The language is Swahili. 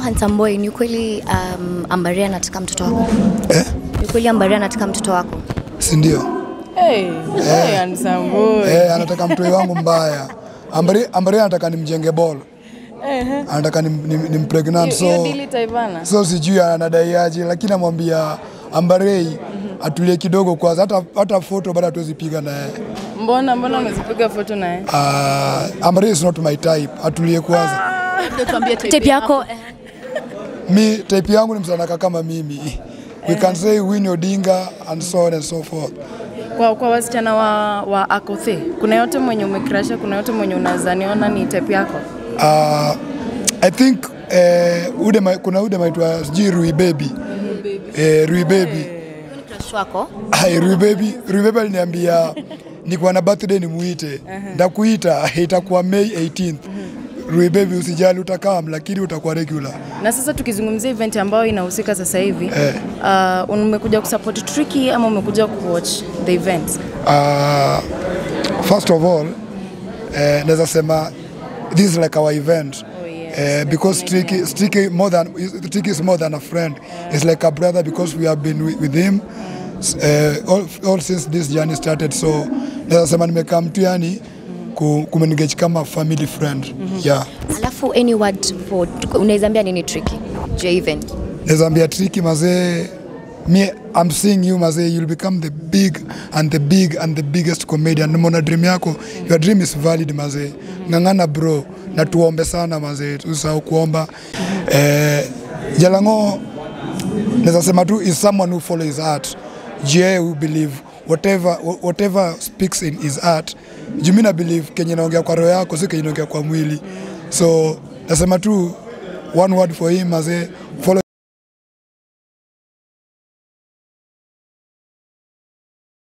handsome boy, ni kweli um, Ambaria anataka mtoto wako? eh? Ni kweli Ambaria anataka mtoto wako? si ndio? Hey, hey, handsome boy. Eh, anataka mtoi wangu mbaya. Ambari, Ambari anataka nimjenge ball, Ehe. anataka nim, nim, nimpregnant Hiyo so, dili taivana. so sijui anadaiaje, lakini namwambia Ambarei atulie kidogo kwanza, hata, hata foto bado hatuwezi piga naye. Mbona mbona umezipiga foto naye? Uh, Ambarei is not my type, atulie kwanza. Tape yako eh, Mi type yangu ni msanaka kama mimi. We can say Winnie Odinga and so on and so forth. Kwa, kwa wasichana wa, wa Akothe, kuna yote mwenye umekrasha, kuna yote mwenye unazaniona ni type yako? Uh, I think uh, ude ma, kuna ude maitwa sijui Rui Baby. Eh, Rui Baby. ni crush wako? Hai, Rui Baby, Rui Baby aliniambia nikuwa na birthday nimuite. Ndakuita itakuwa May 18th. Rui Baby usijali utakam lakini utakuwa regular. Na sasa tukizungumzia event ambayo inahusika sasa hivi Eh. uh, umekuja kusupport Tricky ama umekuja kuwatch the event? Uh, first of all, eh, naweza sema this is like our event. Oh, yes. Uh, because Tricky, Tricky more than Tricky is more than a friend. It's like a brother because we have been with, with him uh, all, all since this journey started. So naweza sema nimekaa mtu yani ku- kumenengage kama family friend. Yeah. Alafu any word for unaweza ambia nini Tricky? Je event. Naweza ambia Tricky mazee me I'm seeing you mazee you'll become the big and the big and the biggest comedian. Nimeona dream yako. Your dream is valid mazee. Ng'ang'ana bro na tuombe sana mazee. Usisahau kuomba. Eh, Jalango naweza sema tu is someone who follows his heart. Je, who believe whatever whatever speaks in his heart. Juu na believe kenye naongea kwa roho yako si kenye naongea kwa mwili. So nasema tu one word for him mazee follow